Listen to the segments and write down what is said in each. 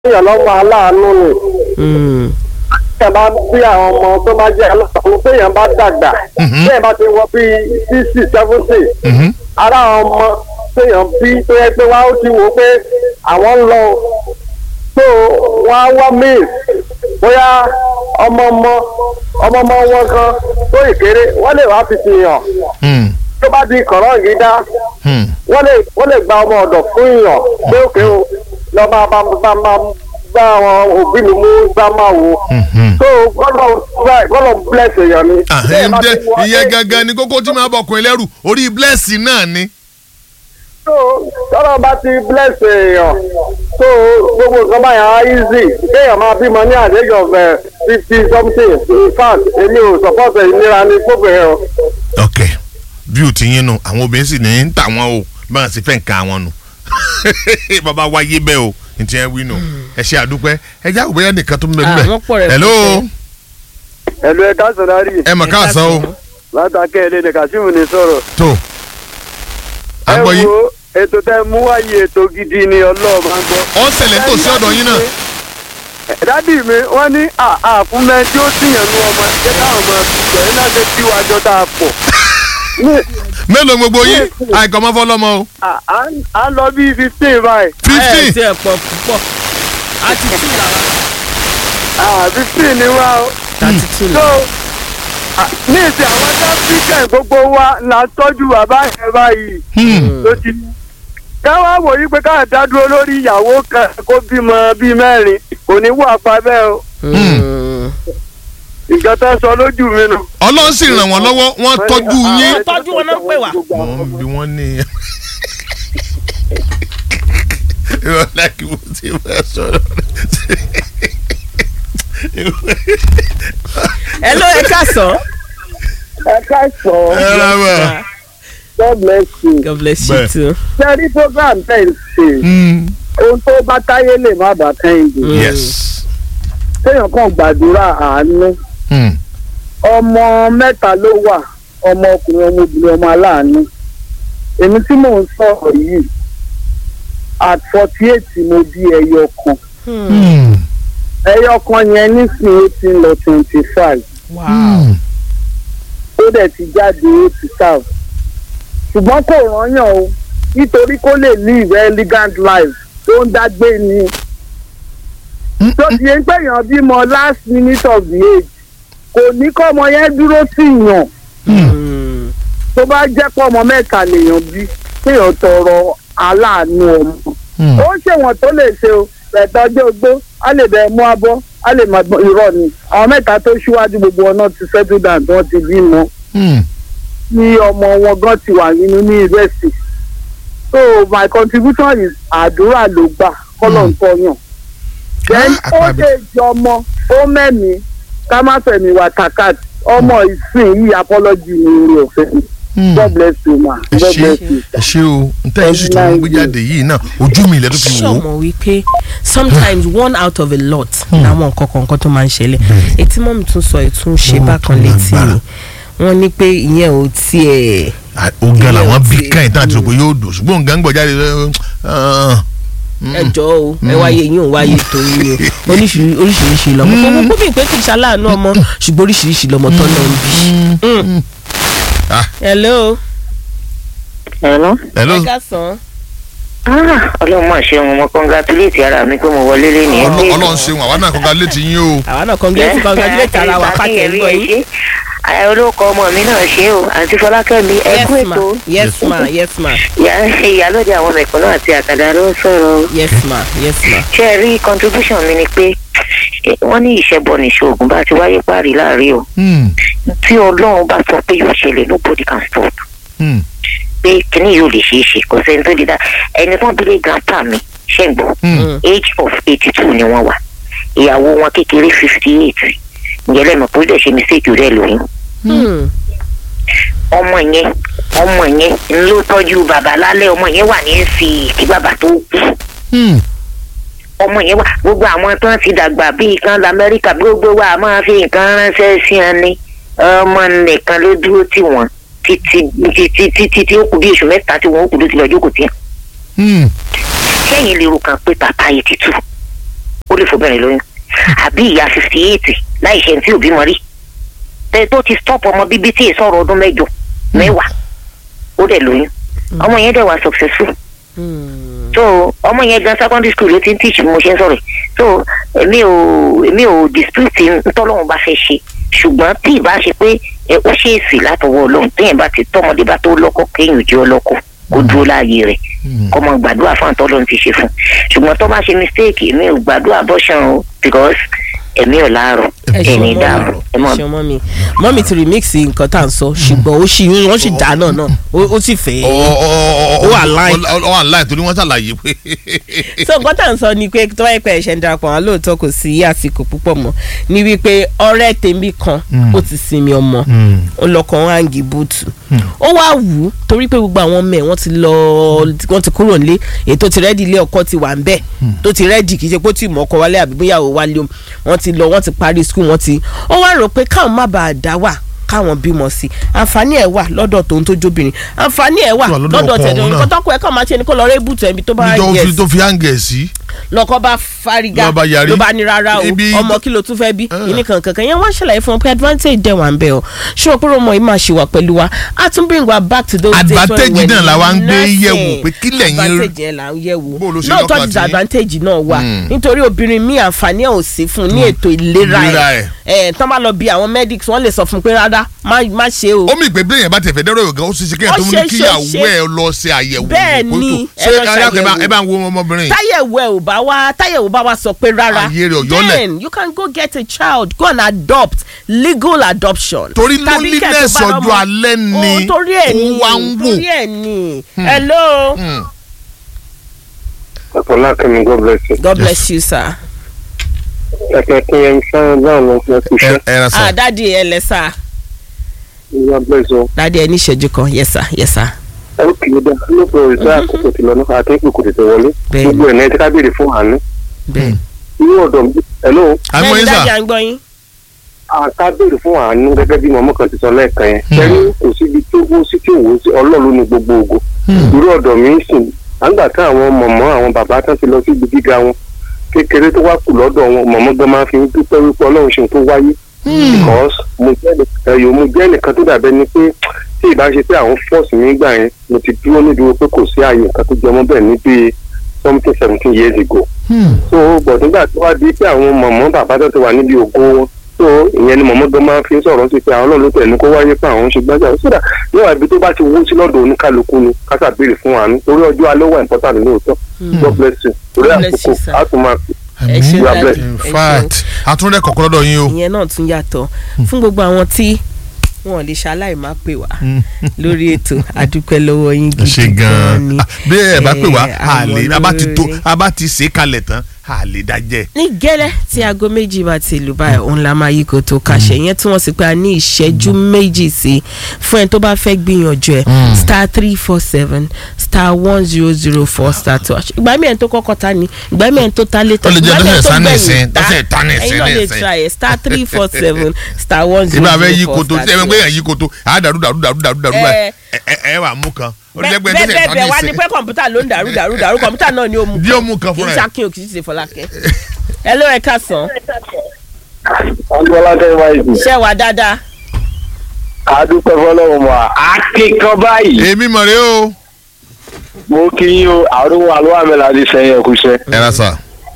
èèyàn lọ́mọ aláàánú ni Mm. téèyàn bá bí àwọn ọmọ tó bá jẹ́ aláàánú téèyàn bá dàgbà Mhm. téèyàn bá ti wọ bíi sixty seventy Mhm. ara àwọn ọmọ téèyàn bí tó yẹ pé wá ó ti wò ó pé àwọn ń lọ tó wọ́n á wá míì bóyá ọmọ ọmọ ọmọ ọmọ wọn kan tó ìkéré wọ́n lè wá fi fi hàn Hmm. tó bá di kọ̀rọ̀ yìí dá Hmm. wọ́n lè wọ́n lè gba ọmọ ọ̀dọ̀ fún èèyàn pé òkè o lọ máa bá bá máa bá àwọn òbí mi mú gbá máa wò Mhm. so gbọ́dọ̀ gbọ́dọ̀ bless èèyàn ni. Ah, Bẹ́ẹ̀ bá ǹjẹ́ ti wọ- ìyẹn gangan ni kókó tí máa bọkùn ẹlẹ́rù orí blẹ́ẹ̀sì náà ni. so tọ́lọ́ bá ti bless èèyàn so gbogbo nǹkan báyà á easy kéèyàn máa bímọ ní àdéjọ fifty something in fact èmi ò support ìnira ní fóbìnrin o. ok bí o ti yín nu àwọn obìnrin sì ní ń tà wọn o báwọn sì fẹ́ nǹkan àwọn nu bàbá wáyé bẹ́ẹ̀ o n tiẹ̀ wí nù ẹ ṣe àdúpẹ́ ẹ já òbẹ́yẹ nìkan tó ń bẹ Ah, níbẹ̀ wọ́n pọ̀ rẹ̀ hello ẹ̀lú ẹ̀ka sọ̀rọ̀ ẹ mọ̀ káàsán o látàkẹ́ ẹ̀lẹ́ ní Kazeem ní sọ̀rọ̀. tó à ń gbọ́ yín ètò tẹ mú wáyé ètò gidi ni ọlọ́ọ̀ máa ń gbọ́. ọ̀ ń ṣẹlẹ̀ tó sí ọ̀dọ̀ yín náà dádì mi wọ́n ní àfúnmẹ́ tí ó tìyàn ní ọmọ ẹgbẹ́ táwọn ọmọ ẹgbẹ́ yìí náà ṣe tí wàá jọ tá a pọ̀. mélòó gbogbo yín àìkọ́ mọ́ fọlọ́mọ o À- à ń- à ń lọ bí fifteen báyìí ẹ ẹ fifteen tí ẹ pọ̀ púpọ̀ àti two làwọn Ah, fifteen ni wá o. thirty two so làwọn. à, ní ìsìn àwọn sáfíkẹ̀ gbogbo wa là ń tọ́jú bàbá yẹn báyìí Hmm. ló ti. káwá wò yí pé káà dá dúró lórí ìyàwó kan kó bímọ bíi mẹ́rin kò ní wà pa bẹ́ẹ̀ o. Mm. ìjọ tó sọ lójú mi nù. ọlọ́run sì ràn wọ́n lọ́wọ́ wọ́n tọ́jú yín Wọ́n tọ́jú wọn náà pè wá. wọ́n bí wọ́n ní ìrọ̀lẹ́ kí mo ti fẹ́ sọ̀rọ̀ ẹ ló ẹ káàsán. ẹ ká sọ ẹ rà wá. God bless you. God bless you Bẹ́ẹ̀. too. sẹ́rí program tẹ̀ ń ṣe ohun tó bá táyé lè má bàa kẹ́hìndé. Mm. yes. téèyàn kàn gbàdúrà àánú Hmm. ọmọ mẹ́ta ló wà ọmọ ọkùnrin ọmọ obìnrin ọmọ aláàánú èmi tí mò ń sọ̀rọ̀ yìí at forty eight mo bí ẹyọ kan Hmm. ẹyọ kan yẹn nísìnyí ó ti ń lọ twenty five wow. Hmm. ó dẹ̀ ti jáde ó ti serve ṣùgbọ́n kò rányàn o nítorí kó lè live elegant life tó ń dágbé ni tó ti yẹn gbẹ̀yàn bímọ last minute of the age kò ní kọ́ ọmọ yẹn dúró sí yàn Mm. tó bá jẹ́ pé ọmọ mẹ́ta lèèyàn bí kéèyàn tọrọ aláàánú ọmọ Hmm. ó ṣèwọ̀n tó lè ṣe o ẹ̀tọ́jú ogbó á lè bẹ̀ mú abọ́ á lè máa gbọ́n irọ́ ni àwọn mẹ́ta tó ṣíwájú gbogbo ọ̀nà ti settle down tí wọ́n ti bímọ Hmm. ní ọmọ wọn gan ti wà nínú ní ìrẹsì so my contribution is àdúrà ló gbà kọ́lọ̀ ń tọ́yàn then Ah, ó àpàbí. lè jọmọ ó mẹ́mi ká má fẹ̀mí wa takat ọmọ ìsìn yìí apology ní orí ọ̀fẹ́ mi Hmm. god bless you ma ẹ god ṣe bless you. ẹ ṣe o ntẹ́ yín sì tún ń gbé jáde yìí náà ojú mi ilẹ̀ tó fi wò ó. ṣọmọ wípé sometimes one out of a lot làwọn nǹkan kọ̀ọ̀kan tó máa ń ṣẹlẹ̀ etí mọ́mí tún sọ ìtún ṣe Ó bákan tún létí lágbára. mi wọ́n ní pé ìyẹn ò tiẹ̀ Ah, ó gan làwọn bí Ilé káyìn tán àti ọtí. rò pé yóò dùn ṣùgbọ́n nǹkan ń gbọ̀ jáde ah, ẹjọ́ o ẹ wáyé yín ò wáyé torí ni o oríṣiríṣi oríṣiríṣi lọmọ kò kó bí pé kì í ṣaláàánú ọmọ ṣùgbọ́n oríṣiríṣi lọmọ tó náà ń bí. Mm. Ah. hello. Hello. hello ẹ káàsán. Ah, ọlọ́run máa ṣe wọn mo congratulate ara mi pé mo wọlé lé ní Ọlọ́- ọlọ́run ṣeun àwa náà kọ́ka létí yín o. àwa náà congratulate congratulate ara wa pàtẹ́ ń gbọ́ yín. Ẹ olóko ọmọ mi náà ṣe o àǹtí Fọlákẹ́mi ẹ kú yes ma ètò yes ma yes ma Ìyá- ìyálóde àwọn mẹ̀kúnnù àti àkàdá ló ń sọ̀rọ̀ o. yes ma yes ma. ṣé ẹ rí contribution mi ni pé eh, wọ́n ní ìṣẹ́bọ ní ṣoògùn bá ti wáyé párí láàrin o Hmm. tí ọlọ́run bá sọ pé yóò ṣẹlẹ̀ nobody can stop Hmm. pé kíní yóò lè ṣeé ṣe kò sẹ́ni tó lè dá ẹni tó ń bilé grandpa mi ṣe ń gbọ́ Hmm. age of eighty two ni wọ́n wà ìyàwó wọn kékeré fifty eight ǹjẹ́ lẹ́nu tó dẹ̀ ṣe mistake rẹ̀ lóyún Hmm. ọmọ yẹn ọmọ yẹn ń ló tọ́jú bàbá lálẹ́ ọmọ yẹn wà ní fi kí bàbá tó kú Hmm. ọmọ yẹn wà gbogbo àwọn tó ń ti dàgbà bíi kan lamẹ́ríkà gbogbo wa máa fi nǹkan ránṣẹ́ sí wọn ni ọmọ nìkan ló dúró tì wọ́n títí títí títí tí ó kù bí oṣù mẹ́ta tí wọ́n ó kù ló ti lọ jókòó tì wọ́n Hmm. kẹ́yìn lè ro kan pé bàbá yìí ti tù ó lè fobìnrin lóyún àbí ìyá fifty eight láì ṣe ní tí òbí mọ rí tẹ tó ti stop ọmọ bíbí tí èso ọ̀rọ̀ ọdún mẹ́jọ mẹ́wàá ó dẹ̀ lóyún ọmọ yẹn dẹ̀ wà successful so ọmọ yẹn gan secondary school ló ti ń teach bí mo ṣe ń sọ̀rọ̀ yìí. so èmi ò èmi ò dispute ntọ́lọ́run bá fẹ́ ṣe ṣùgbọ́n tí ìbá ṣe pé ẹ, ó ṣe èsì látọwọ́ ọlọ́run téèyàn bá ti tọ́mọdé bá tó lọ́kọ kéèyàn jẹ́ ọlọ́kọ kó dúró láàyè rẹ̀ kó mọ gbàdúrà fún àtọ́lọ́run ti ṣe fún ṣùgbọ́n tó bá ṣe mistake èmi ò gbàdúrà abortion o because ẹ̀mí ò láàárọ̀ ẹ ṣe ẹ̀ní dààmú ẹ mọ̀ ṣe mọ́ mi mọ́ mi ti remix nǹkan tá à ń sọ ṣùgbọ́n ó sì wọ́n sì dá náà náà ó ó sì fẹ́. ó wà line. ó wà line torí wọ́n ṣàlàyé pé so nǹkan tá à ń sọ ni pé tó wáyé pé ẹ̀ṣẹ̀ ń darapọ̀ wọn lóòótọ́ kò sí àsìkò púpọ̀ mọ́ ni wípé ọ̀rẹ́ tèmi kan ó ti sinmi ọmọ ó lọkọ̀ ń hangi búùtù ó wá wù ú torí pé gbogbo àwọn ọmọ ẹ̀ wọ́n ti lọ wọ́n ti kúrò nílé èyí tó ti rẹ́dì ilé ọkọ ti wà ń bẹ̀ tó ti rẹ́dì kì í ṣe pé ó ti mọ̀ ọkọ wálé àbí bóyá ò wálé o wọ́n ti lọ wọ́n ti parí skul wọ́n ti ó wá rò pé káwọn má bàa dá wà káwọn bímọ sí àǹfààní ẹ̀ wà lọ́dọ̀ tòun tó jóbìnrin àǹfààní ẹ̀ wà Wà lọ́dọ̀ lọ́dọ̀ ọkọ tẹ̀dọ̀ òun náà. nǹkan tọ́kọ ẹ̀ kàn máa ṣe ni kó lọ rẹ́ bùtù ẹ̀mí tó bá níjọ́ yẹ fi tó fi hàǹgẹ̀ sí. lọkọ bá fárígá Ló bá yarí. ló bá ní rárá o Ibi- ọmọ kí ló tún fẹ́ bí Ah. ìní kankan kan yẹn wọ́n ṣàlàyé fún wọn pé advantage dẹ̀ wà ń bẹ̀ ọ́ ṣé o pé ọmọ yìí máa ṣe wà pẹ̀lú wa a tún bring wa back to those days when Advantage we were náà la wá ń gbé nursing. yẹ̀wò pé kí lẹ̀yin rí- advantage yẹn là ń yẹ̀ wò Bó ló ṣe lóòótọ́ lọ́kàn tí- disadvantage náà wà Hmm. nítorí obìnrin mi àǹfààní ẹ̀ ò sí fún un ní ètò ìlera Ìlera ẹ̀ ẹ̀. ẹ̀ tán bá lọ bí àwọn medics wọ́n lè sọ fún un pé rárá má má ṣe o ó mì pé bẹ́ẹ̀ yẹn bá tẹ̀ fẹ́ dẹ́rọ̀ yòókàn ó sì ṣe kéèyàn Ó tó mú ṣe, kí ṣe, ìyàwó ṣe. ẹ̀ lọ ṣe àyẹ̀wò Bẹ́ẹ̀ ìkótó. ni, ṣé ẹ lọ arákùnrin bá- ṣàyẹ̀wò. ẹ bá ń wo ọmọbìnrin yìí. táyẹ̀wò ẹ̀ ò bá wá táyẹ̀wò bá wá sọ pé rárá Ayé rẹ̀ ò yọ́lẹ̀. then you can go get a child go and adopt legal adoption. Torí Tàbí kẹ́ ẹ̀ loneliness tó bá ọjọ́ lọ́mọ- alẹ́ ni Oh, torí ẹ̀ ó ni wá ń wò. torí ẹ̀ ni hello Hmm. Ọlákẹ́mi God bless you. god bless you sir. Ẹ̀kẹ́ kí ẹ ń sáré báwọn lọ fún ẹkú ẹ iṣẹ́. ẹ ra ah sà. dadi ẹ lẹ sá God bless you. dadi ẹ ní ìṣẹ́jú kan yes sir yes sir. Ẹ ó kìí dá lóko ìṣe àkókò tí lọ náà àti ìpè kò tètè wọlé. Bẹ́ẹ̀ni. Gbogbo ẹ̀ náà ti ká béèrè fún àánú. bẹ́ẹ̀ Irú ọ̀dọ̀ mi, hello, àmọ́ yín dadi sà. à ń gbọ́ yín. àká béèrè fún àánú gẹ́gẹ́ bí mọ̀mọ́ kan ti sọ lẹ́ẹ̀kan yẹn. Ṣẹ́rí kò síbi tó wó sí tí òwò sí ọlọ́run ní gbogbo ògo. Irú ọ̀dọ̀ mi ń sìn. Àgbà tí àwọn mọ̀mọ́ àwọn bàbá tán ti lọ sí ibi gíga wọn. Kékeré tó wá kù lọ́dọ̀ wọn, mọ̀mọ́ gan máa fi ń dúpẹ́ wípé ọlọ́run ṣe tó wáyé. because mo jẹ́ ẹnìkan ẹ̀yọ́ mo jẹ́ ẹnìkan tó dàbẹ́ ni pé tí ìbá ṣe pé àwọn fọ́ọ̀sì mi gbà yẹn mo ti dúró nídúró pé kò sí ààyè nǹkan tó jọmọ́ bẹ́ẹ̀ ní bíi something seventeen years ago. so bọ̀ nígbà tó wá di pé àwọn mọ̀mọ́ bàbá tó ti wà níbi ògo wọn so ìyẹn ni mọ̀mọ́ gan máa fi ń sọ̀rọ̀ sí pé àwọn náà ló tẹ̀ ní kó wáyé pé àwọn ń ṣe gbájà sódà níwà ibi tó bá ti wó sí lọ́dọ̀ oníkálukú ni kásà béèrè fún àánú torí ọjọ́ alẹ́ wà important lóòótọ́ God bless you torí God bless àkókò you, sir. á tún máa ẹ ṣe You are dadi blessed. in ẹ ṣeun. fact àtúndẹ̀ kọ̀ọ̀kan lọ́dọ̀ yín o. ìyẹn náà tún yàtọ̀ fún gbogbo àwọn tí wọn ò lè ṣaláì má pè wá lórí ètò àdúpẹ́ lọ́wọ́ yín ẹ ṣe gidi gan ni gan-an bí ẹ bá pè wá Eh, a lè àmọ́ a bá ti tó lóore. a bá ti ṣe é kalẹ̀ tán a lè dájẹ́. ní gẹ́lẹ́ tí aago méjì bá ti lù báyìí òun la máa yí kó tó kàṣẹ yẹn tí wọ́n sì pé a ní ìṣẹ́jú méjì sí fún ẹni tó bá fẹ́ gbìyànjú ẹ̀ star three four seven star one zero zero four star two ìgbà mi ẹ̀ tó kọ́kọ́ ta ni ìgbà mi ẹ̀ tó ta létà Ó lè jẹ́ ìgbà mi ẹ̀ tọ́sẹ̀ tó sá ní gbẹ̀yìn ìsìn, tọ́sẹ̀ ta ní ìsìn ẹ̀yin náà ní lè ìsìn. try ẹ̀ star three four seven star one zero ìbá fẹ́ yí zero four koto star ẹ two gbé yàn yí koto a dàrú dàrú dàrú dàrú dàrú Eh. báyìí ẹ ẹ wà mú kan ó lè jẹ́ pé bẹ́ẹ̀ tọ́sẹ̀ bẹ́ẹ̀ ta bẹ́ẹ̀ wá ní ní pé kọ̀ǹpútà ló ń dàrú dàrú dàrú kọ̀ǹpútà náà ni ó mú Bí ó mú kan kì í fúnra ẹ̀. ṣàkíyàn kì í ṣe fọlákẹ́ ẹ ló ẹ ká sàn Adúlọ́lá tẹ́ wáyé sí. ṣẹ́ wà dáadáa adúpẹ́ fọlọ́run mọ́ akíkan báyìí èmi mọ̀ rẹ o. mo kí yín o àrùn àlọ́ àmì láti sẹ́yìn ẹ̀kúṣẹ́. ẹ ra sà.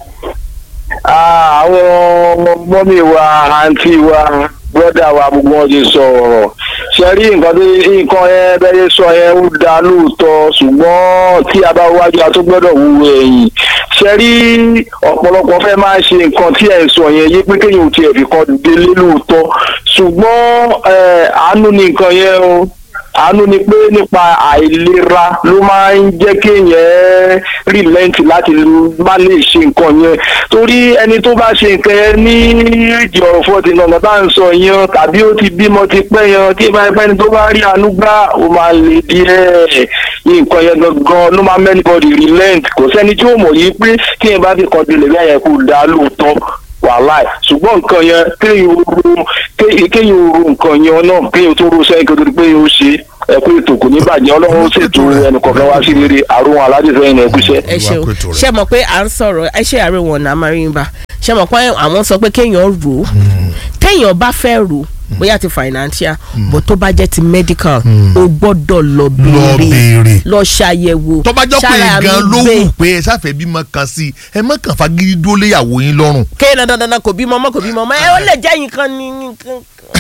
àwọn mọ́mí wa àǹtí wa bọ́dà wa gbogbo wọn ti sọ ọ̀rọ̀ ṣe rí nǹkan tó nǹkan yẹn bẹ́ẹ̀ sọ yẹn ó da lóòótọ́ ṣùgbọ́n tí a bá wájú a tó gbọ́dọ̀ wúwo ẹ̀yìn ṣe rí ọ̀pọ̀lọpọ̀ fẹ́ máa ṣe nǹkan tí ẹ̀ sọ yẹn yé pé kéèyàn ò tiẹ̀ fi kan délé lóòótọ́ ṣùgbọ́n ẹ̀, àánú ni nǹkan yẹn o àánú ni pé nípa àìlera ló máa ń jẹ́ kéèyàn rìlẹ́ǹtì láti má lè ṣe nǹkan yẹn torí ẹni tó bá ṣe nǹkan yẹn ní èjì ọ̀rọ̀ fọ́ọ̀tì nànà bá ń sọ yẹn tàbí ó ti bímọ ti pẹ́ yẹn tí ìbá ẹgbẹ́ ni tó bá rí àánú gbá ó máa lè díẹ̀ nǹkan yẹn gangan ló máa mẹ́nibọ́dì rìlẹ́ǹtì kò sẹ́ni tí ó mọ̀ yìí pé tí ẹ bá fi kọ́ délé bí àyẹ̀kú dá lóòótọ́ wàhálà ẹ̀ ṣùgbọ́n nǹkan yẹn kéèyàn ro kéèyàn ro nǹkan yẹn náà kéèyàn tó ro sẹ́yìn kó tó di pé yóò ṣe ẹ kú ètò kò ní bàjẹ́ ọlọ́run ó ṣètò ẹnì kọ̀ọ̀kan wá sí rere àrùn aládìsẹ́yìn ẹ kúṣẹ́. ẹ ṣeun Olúwa kó ètò rẹ̀. ṣe mọ̀ pé à ń sọ̀rọ̀ ẹ ṣe àárẹ̀ wọn náà marimba ṣe mọ̀ pé àwọn sọ pé kéèyàn rò ó téèyàn bá fẹ́ rò ó bóyá ti financial bó tó bá jẹ́ ti medical o gbọ́dọ̀ lọ béèrè béèrè. lọ ṣàyẹ̀wò tó bá jọ́ pé ṣára mi gan ló gbé. wù pé ẹ sáfẹ́ bímọ kan sí i ẹ má kàn fagídí dúró léyàwó yín lọ́rùn. kéèyàn dandan dandan kò bímọ ọmọ kò bímọ ọmọ ẹ ó lè jẹ́ yín kan ní nǹkan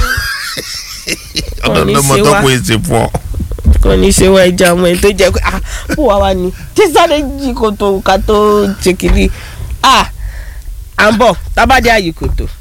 ọ̀dọ̀ ní lọ́mọ ṣe tó wá. kó èsì fún ọ. kò ní ṣe wá ẹja ọmọ ẹ tó jẹ pé ah bó wá wá ní tí sáré jí kòtò ká tó ṣe kiri ah à ń bọ̀ tábàdé àyè kòtò